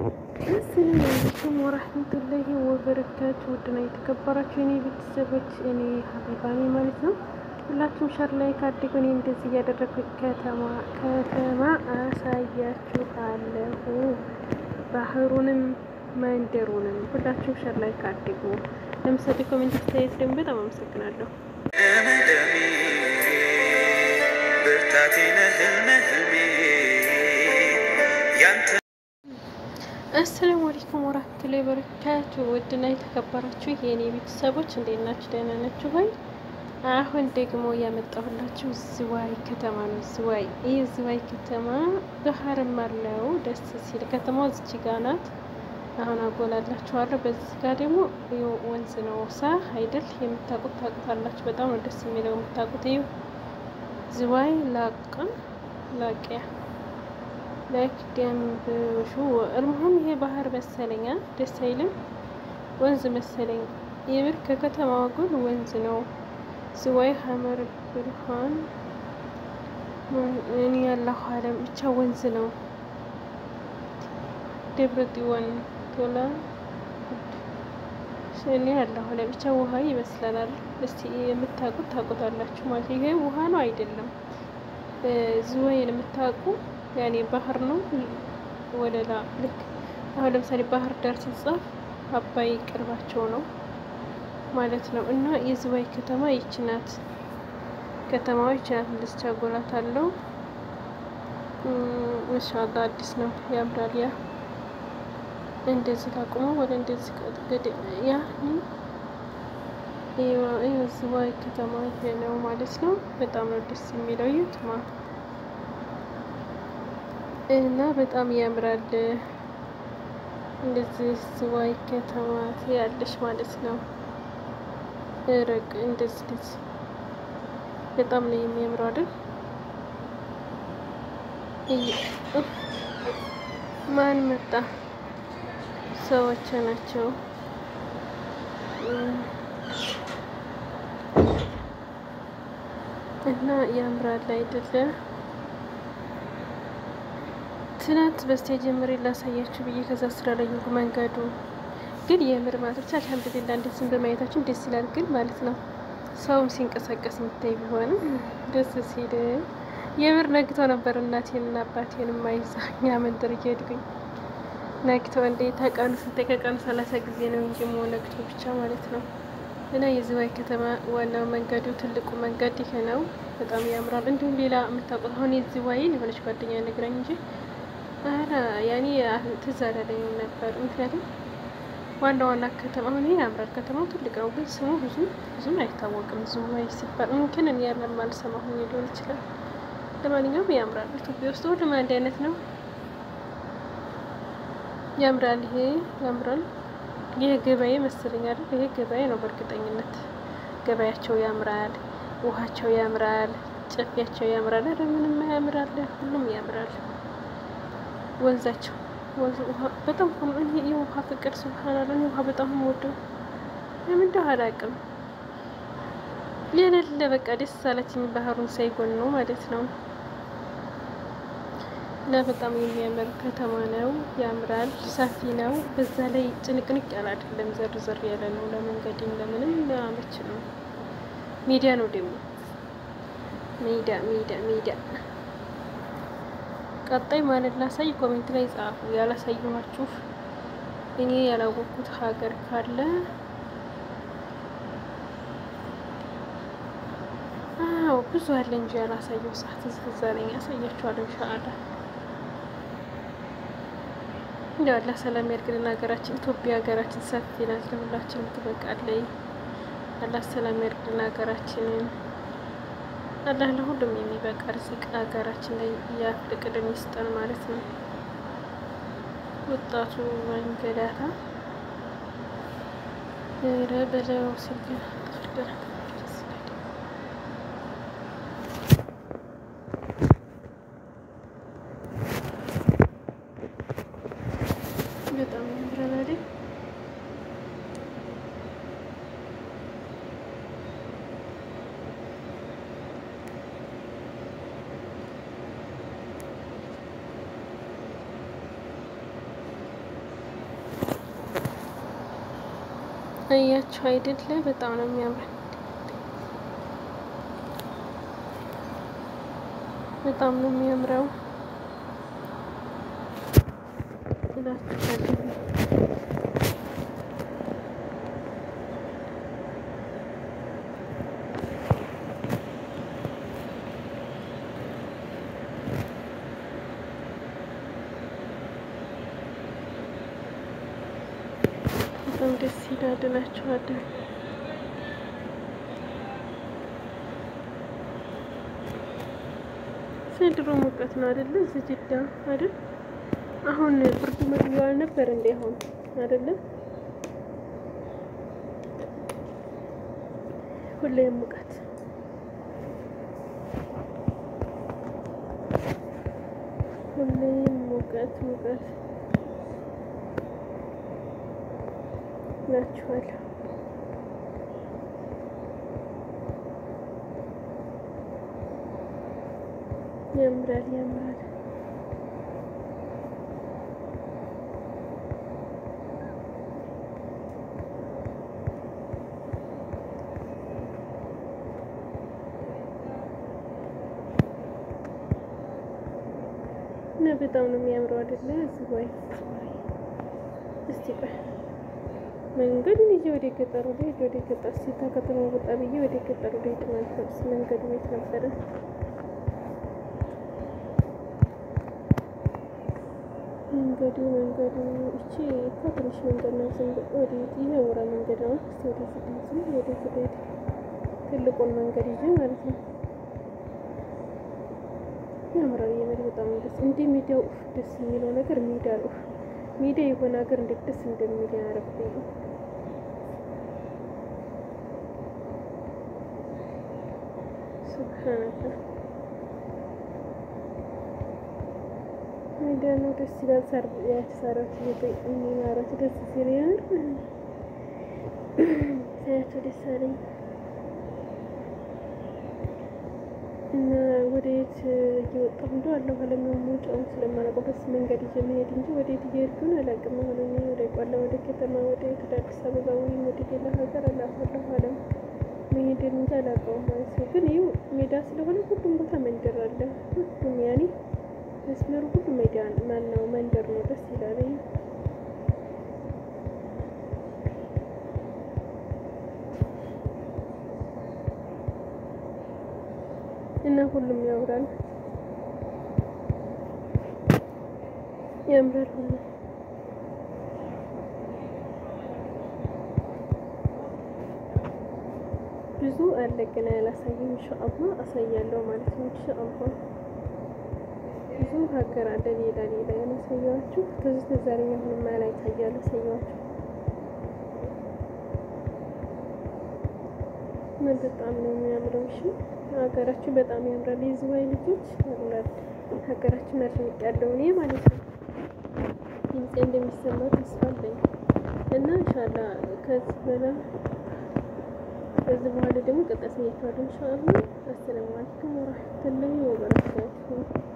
አሰላሙ አለይኩም ወራህመቱላሂ ወበረካቱ። ውድና የተከበራችሁ የኔ ቤተሰቦች እኔ ሀቢባኔ ማለት ነው። ሁላችሁም ሸር ላይ ካድጉ እኔ እንደዚህ እያደረግኩ ከተማ ከተማ አሳያችኋለሁ። ባህሩንም መንደሩንም ሁላችሁም ሸር ላይ ካድጉ። ለምሳሌ ኮሜንት አስተያየት ደግሞ በጣም አመሰግናለሁ። ደመደሜ ብርታቴ ነህ ህልሜ ህልሜ ያንተ አሰላሙ አለይኩም ወራህመቱላሂ ወበረካቱ። ውድና የተከበራችሁ የእኔ ቤተሰቦች እንዴት ናችሁ? ደህና ናችሁ ወይ? አሁን ደግሞ ያመጣሁላችሁ ዝዋይ ከተማ ነው። ዝዋይ ይህ ዝዋይ ከተማ ባህርም አለው ደስ ሲል ከተማው እዚች ጋ ናት። አሁን አጎላላችኋለሁ። በዚህ ጋ ደግሞ ወንዝ ነው ሳ አይደል? የምታውቁት ታውቁታላችሁ። በጣም ነው ደስ የሚለው የምታውቁት። ይሁ ዝዋይ ላቃ ላቂያ ላይክ ደንብሹ እርምሁም ይሄ ባህር መሰለኛ ደስ አይልም። ወንዝ መሰለኝ የምር ከከተማዋ ጎን ወንዝ ነው። ዝዋይ ሀመር ብርሃን እኔ ያለሁ አለም ብቻ ወንዝ ነው። ደብረ ጽዮን ቶላ እኔ ያለሁ አለም ብቻ ውሃ ይመስለናል። እስቲ የምታውቁት ታውቁታላችሁ ማለት ይሄ ውሃ ነው አይደለም። ዝዋይን የምታውቁ ያኔ ባህር ነው ወለላ ልክ አሁን ለምሳሌ ባህር ዳር ሲጻፍ አባይ ቅርባቸው ነው ማለት ነው። እና የዝዋይ ከተማ ይች ናት። ከተማዋ ይች ናት። እንደዚች አጎላት አለው። ማሻአላህ አዲስ ነው ያምራል። ያ እንደዚህ ላቁመው ወደ እንደዚህ ቀጥገድ ያ ዝዋይ ከተማ ይሄ ነው ማለት ነው። በጣም ነው ደስ የሚለው ይትማ እና በጣም ያምራል። እንደዚህ ዝዋይ ከተማ ያለሽ ማለት ነው። ረቅ እንደዚህ እንደዚህ በጣም ነው የሚያምረው አይደል? ማን መጣ? ሰዎች ናቸው። እና ያምራል አይደለም? ትናንት በስቲያ ጀምሬ ላሳያችሁ ብዬ ከዛ ስራ ላይ ይሁን መንገዱ ግን የምር ማለት ብቻ አልሐምዱሊላ እንዴት ዝም በማየታችን ደስ ይላል። ግን ማለት ነው ሰውም ሲንቀሳቀስ የምታይ ቢሆንም ደስ ሲል የምር ነግቶ ነበር። እናቴንና አባቴን ማይዛ እኛ መንደር እየሄድኩኝ ነግቶ እንዴ ተቀኑ ስንት ከቀኑ ሰላሳ ጊዜ ነው እንጂ ሞ ነግቶ ብቻ ማለት ነው። እና የዝዋይ ከተማ ዋናው መንገዱ ትልቁ መንገድ ይሄ ነው። በጣም ያምራል። እንዲሁም ሌላ የምታውቁት አሁን የዝዋይን የሆነች ጓደኛ ነግራኝ እንጂ አረ ያኔ ትዝ አላለኝም ነበር። ምክንያቱም ዋና ዋና ከተማ አሁን ይሄ ያምራል። ከተማው ትልቅ ነው፣ ግን ስሙ ብዙ ብዙም አይታወቅም። ዝዋይ ሲባል ምንክን እኔ ያለን ማልሰማ ሆኜ ሊሆን ይችላል። ለማንኛውም ያምራል። ኢትዮጵያ ውስጥ ሁሉም አንድ አይነት ነው። ያምራል። ይሄ ያምራል። ይሄ ገበያ መሰለኝ አይደል? ይሄ ገበያ ነው በእርግጠኝነት። ገበያቸው ያምራል፣ ውሃቸው ያምራል፣ ጨፊያቸው ያምራል። ኧረ ምንም ያምራል፣ ሁሉም ያምራል። ወንዛቸው ወንዝ ውሃ በጣም የውሃ ፍቅር ስብሀናላ ውሃ በጣም የምወደው ለምን እንደው አላውቅም። የሌለ በቃ ደስ አለችኝ ባህሩን ሳይጎን ነው ማለት ነው። እና በጣም የሚያምር ከተማ ነው። ያምራል፣ ሰፊ ነው። በዛ ላይ ጭንቅንቅ ያለ አይደለም፣ ዘር ዘር ያለ ነው። ለመንገድም ለምንም አመች ነው። ሜዳ ነው ደግሞ ሜዳ ሜዳ ሜዳ ቀጣይ ማለት ላሳይ ኮሜንት ላይ ጻፉ። ያላሳየኋችሁ እኔ ያላወቅኩት ሀገር ካለ አዎ ብዙ አለ እንጂ ያላሳየው ሰዓት ዝዛለኝ ያሳያችኋለሁ። ኢንሻአላህ እንደው አላህ ሰላም ያድርግልን። ሀገራችን ኢትዮጵያ ሀገራችን ሰፊ ናት፣ ለሁላችንም ትበቃለች። አላህ ሰላም ያድርግልን ሀገራችንን። አላህ ለሁሉም የሚበቃ ርዝቅ ሀገራችን ላይ ያፍልቅልን ይስጠን ማለት ነው። ወጣቱ መንገዳታ ረ በለው ሲል በጣም ያምራል። አያችሁ አይደለ? በጣም ነው የሚያምረው። በጣም ነው የሚያምረው እላችኋለሁ። በጣም ደስ ይላል እላችኋለሁ። ዘንድሮ ሙቀት ነው አይደለ? እዚህ ጅዳ አይደል? አሁን ብርዱ መግቢያው አልነበር እንዴ? አሁን አይደለ? ሁሌም ሙቀት ሁሌም ሙቀት ሙቀት ናችኋለሁ። ያምራል ያምራል። እና በጣም ነው የሚያምረው አይደለ? እዚህ ወይ እስቲ ቆይ መንገዱን ይዤ ወደ ገጠሩ ልሄድ ወደ ገጠር ሲታ ከተማ ወጣ ብዬ ወደ ገጠሩ ልሄድ ማለት ነው። መንገዱ ቤት ነበረ መንገዱ መንገዱ እቺ እኮ ትንሽ መንገድ ነው። ዝም ብሎ ወዴት ይሄ ወራ መንገድ ነው። እስቲ ወደ ዝም ወደ ዝም ትልቁን መንገድ ይዤ ማለት ነው። ያምራል። የምር በጣም ደስ እንደ ሜዳው ደስ የሚለው ነገር ሜዳ ነው። ሜዳ የሆነ ሀገር እንዴት ደስ እንደሚል ያረብኝ ሱብሃንአላህ ሜዳ ነው። ደስ ይላል። ሳር ያተሳራት የሚማራት ደስ ሲል ያምር ሳያቸው ደስ አለኝ እና ወደየት እየወጣሁ እንደው አለሁ አለምነው መውጫውን ስለማላውቀው በስ መንገድ ይዤ መሄድ እንጂ ወደየት እየሄድኩን አላውቅም። አሁን እኔ ወደ ቆላ ወደ ከተማ ወደ ወደ አዲስ አበባ ወይም ወደ ሌላ ሀገር አላፈለሁ አለም መሄድን እንጂ አላውቀውም ማለት ነው። ግን ይኸው ሜዳ ስለሆነ ሁሉም ቦታ መንደር አለ። ሁሉም ያኔ መስመሩ ሁሉ ሜዳ ማነው መንደር ነው። ደስ ይላል። እና ሁሉም ያምራል ያምራል ሁሉ ብዙ አለ ግን ያላሳየም። ኢንሻአላህ አሳያለሁ ማለት ነው። ኢንሻአላህ ብዙ ሀገር አለ ሌላ ሌላ ያላሳያችሁ ከዚህ ተዛሬ አሁን ማላይ ታያለ አሳያችሁ ምን በጣም ነው የሚያምረው። እሺ ሀገራችን በጣም ያምራል። የዝዋይ ልጆች ያምራል። ሀገራችን አድንቅ ያለው እኔ ማለት ነው። ድምፄ እንደሚሰማ ተስፋ አለኝ እና ኢንሻአላ ከዚህ በላ ከዚህ በኋላ ደግሞ ቀጣይ አሳያችኋለሁ ኢንሻአላ። አሰላሙ አለይኩም ወራህመቱላሂ ወበረካቱሁ